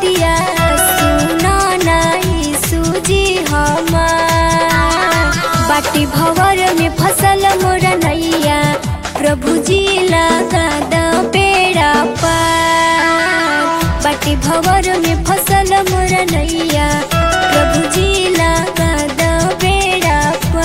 बतिया सुना नाई सूजी हमार बाटी भवर में फसल मोरा नैया प्रभु जी लगा द बेड़ा पार बाटी भवर में फसल मोरा नैया प्रभु जी लगा द बेड़ा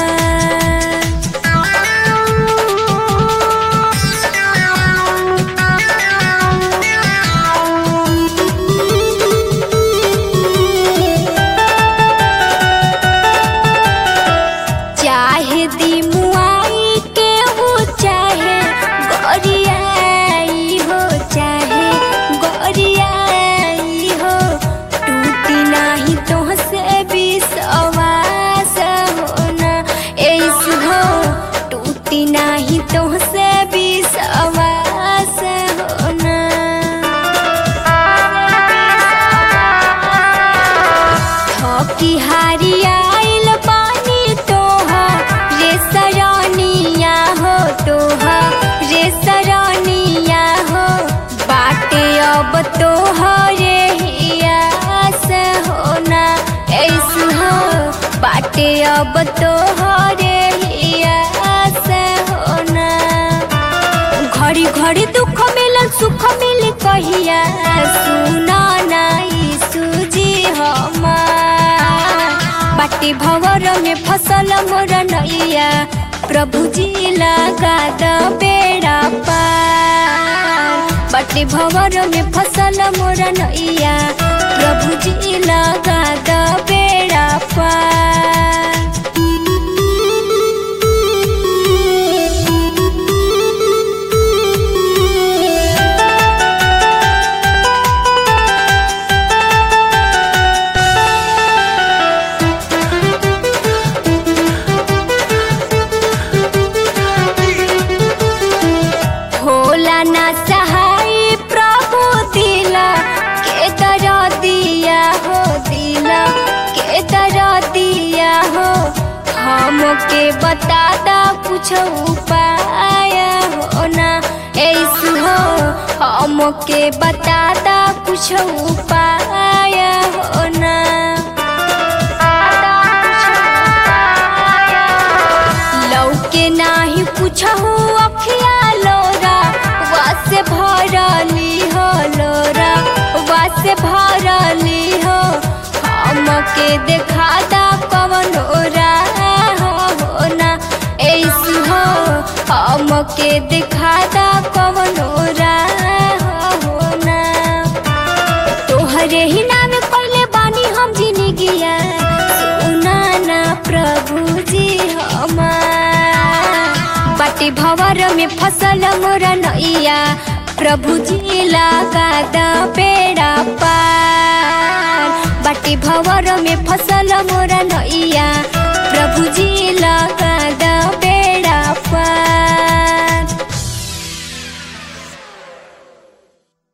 चाहे दी मुआई के हो चाहे गोरियाई हो चाहे गोरियाई हो टूटी नाही तो से विश्वास होना ऐस हो टूटी नाही तो से विश्वास होना थकी हारी आइल पानी तोहा रे सरानिया हो तोहा रे सरानिया हो बाटे अब तोहा रे हियास होना ऐस हो बाटे अब तोहा रे हियास होना घड़ी घड़ी दुख मिलल सुख मिल कहिया सुना नाई सूजी हमार बाटी भवर में फसल मोर नैया प्रभु जी लगा द बेड़ा पार बाटी भवर में फसल मोर नैया प्रभु जी लगा द बेड़ा पार होला ना सहाय प्रभु दिला के दर दिया हो दिला के दर दिया हो हमके बता दा कुछ उपाय हो ना ऐसे हो हमके बता दा कुछ उपाय हो ना लौके नाही पूछहु अखिया लोरा वासे भरली हो लोरा वासे भरली हो हमके देखा दा कवन ओरा हो ना ऐसी हो हमके देखा दा कवन ओरा हो ना तोहरे ही नाम पहले बानी हम जिंदगिया सुना ना प्रभु जी हमार बाटी भवर में फसल मोर नैया प्रभु जी लगा द बेड़ा पार बाटी भवर में फसल मोर नैया प्रभु जी लगा द बेड़ा